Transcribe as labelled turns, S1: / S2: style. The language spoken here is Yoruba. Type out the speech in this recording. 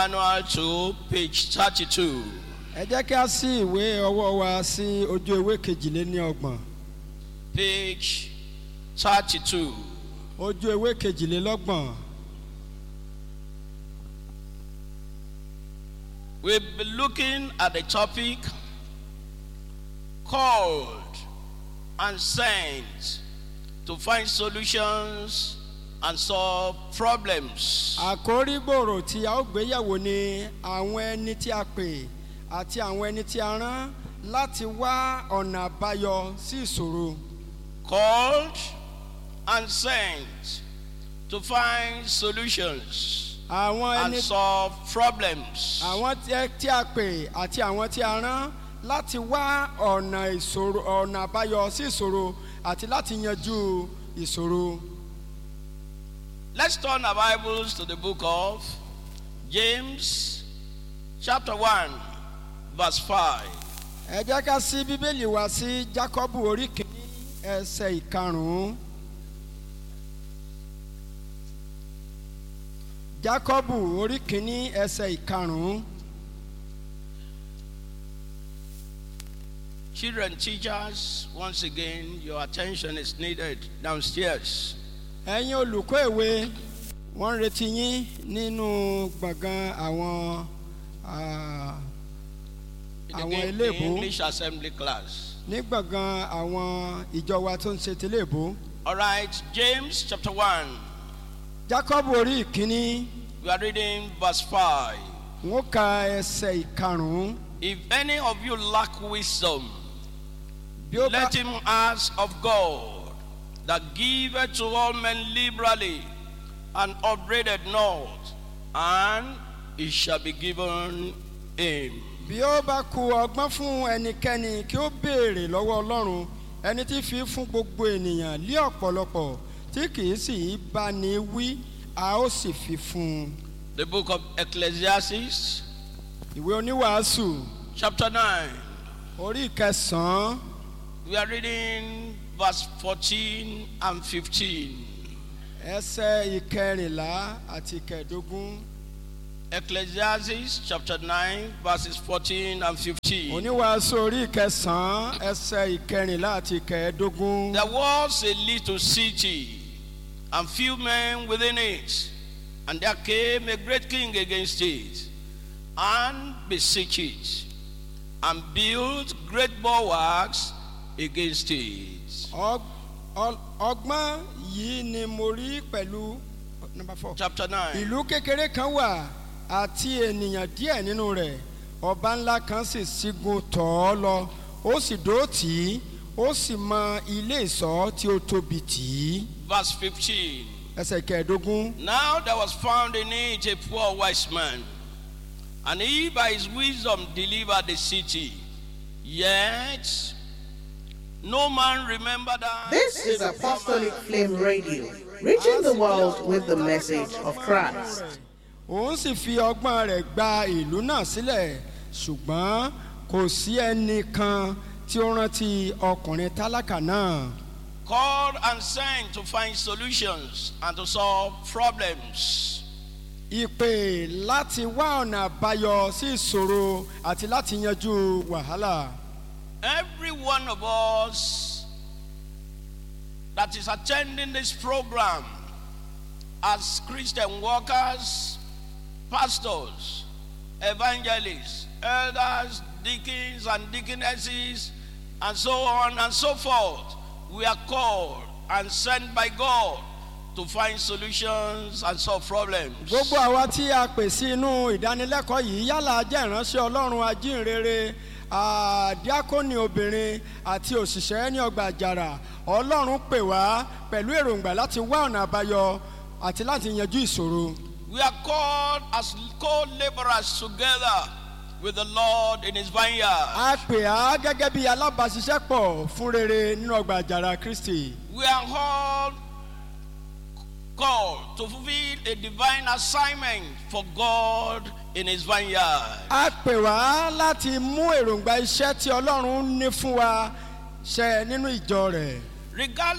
S1: Manual to page 32.
S2: ẹ jẹ́ kí a sí ìwé ọwọ́ wa sí ojú ewé kejìléní ọgbọ̀n
S1: Page 32.
S2: ojú ewé kejìlélọ́gbọ̀n
S1: We'll be looking at the topic called and sent to find solutions and solve problems.
S2: àkórí gbòòrò tí a ó gbéyàwó ni àwọn ẹni tí a pè àti àwọn ẹni tí a rán láti wá ọ̀nà àbáyọ sí ìṣòro
S1: Called and sent to find solutions
S2: àwọn
S1: and
S2: ẹni
S1: solve problems.
S2: àwọn tí ẹ- tí a pè àti àwọn tí a rán láti wá ọ̀nà ìṣòro ọ̀nà àbáyọ sí ìṣòro àti láti yanjú ìṣòro.
S1: Let's turn our Bibles to the book of James, chapter 1, verse 5.
S2: ẹ jẹ́ ká sí bíbélì wá sí jákọ́bù orí kìíní ẹsẹ̀ ìkarùn-ún. jákọ́bù orí kìíní ẹsẹ̀ ìkarùn-ún.
S1: Children, teachers, once again, your attention is needed downstairs.
S2: ẹ̀yin olùkọ́ èwe wọ́n ń retí yín nínú gbọ̀ngàn àwọn ah,
S1: In the,
S2: Àwọn
S1: Ga-
S2: eléèbó.
S1: the English assembly class.
S2: ní gbọ̀ngàn àwọn ìjọ wa tó ń ṣe tẹ́lẹ̀bó.
S1: All right, James chapter 1.
S2: jákọ́bù orí ìkíní
S1: We are reading verse 5.
S2: wọ́n ka ẹsẹ̀ ìkarùn-ún.
S1: If any of you lack wisdom,
S2: bí ó bá
S1: let him ask of God, that giveth to all men liberally, and upbraided not, and it shall be given him.
S2: bí ó bá ku ọgbọ́n fún ẹnikẹ́ni kí ó béèrè lọ́wọ́ ọlọ́run ẹni tí fi fún gbogbo ènìyàn lé ọ̀pọ̀lọpọ̀ tí kì í sì í bá ní wí a ó sì fi fún un.
S1: The book of Ecclesiastes,
S2: ìwé oníwàásù
S1: chapter 9.
S2: orí ìkẹsàn-án
S1: We are reading verse 14 and 15.
S2: ẹsẹ̀ ìkẹrìnlá àti ìkẹẹ̀dógún
S1: Ecclesiastes chapter 9, verses 14 and 15.
S2: oníwàásù orí ìkẹsàn-án ẹsẹ̀ ìkẹrìnlá àti ìkẹẹ̀dógún.
S1: There was a little city, and few men within it, and there came a great king against it, and besieged it, and built great bulwarks against it.
S2: Ọg- ọ- ọgbọ́n yìí ni mo rí pẹ̀lú number four.
S1: Chapter 9.
S2: ìlú kékeré kan wà àti ènìyàn díẹ̀ nínú rẹ̀ ọba ńlá kan sì sígun tọ̀ ọ́ lọ ó sì dó tì í ó sì mọ ilé ìsọ́ tí ó tóbi tì í
S1: Verse 15.
S2: ẹsẹ̀ kẹẹ̀ẹ́dógún.
S1: Now there was found in it a poor wise man, and he by his wisdom delivered the city. Yet no man remembered that.
S3: This is Apostolic Flame Radio, reaching the world with the message of Christ.
S2: òun sì fi ọgbọ́n rẹ̀ gba ìlú náà sílẹ̀ ṣùgbọ́n kò sí ẹnìkan tí ó rántí ọkùnrin tálákà náà.
S1: called and sent to find solutions and to solve problems.
S2: ìpè láti wá ọ̀nà àbáyọ sí ìṣòro àti láti yanjú wàhálà.
S1: Every one of us that is attending this program as Christian workers, pastors, evangelists, elders, deacons, and deaconesses, and so on and so forth, we are called and sent by God to find solutions and solve problems.
S2: gbogbo àwa tí a pè sí inú ìdánilẹ́kọ̀ọ́ yìí yálà jẹ́ ìránṣẹ́ ọlọ́run ajínrere àdíákónì obìnrin àti òṣìṣẹ́ ní ọgbà àjàrà ọlọ́run pè wá pẹ̀lú èròǹgbà láti wá ọ̀nà àbáyọ àti láti yanjú ìṣòro.
S1: We are called as co laborers together with the Lord in His vineyard.
S2: a pè á gẹ́gẹ́ bí alábàáṣiṣẹ́pọ̀ fún rere nínú ọgbà àjàrà kristi.
S1: We are all called to fulfill a divine assignment for God in His vineyard.
S2: a pè wá láti mú èròǹgbà iṣẹ́ tí ọlọ́run ní fún wa ṣẹ nínú ìjọ rẹ̀.
S1: Regardless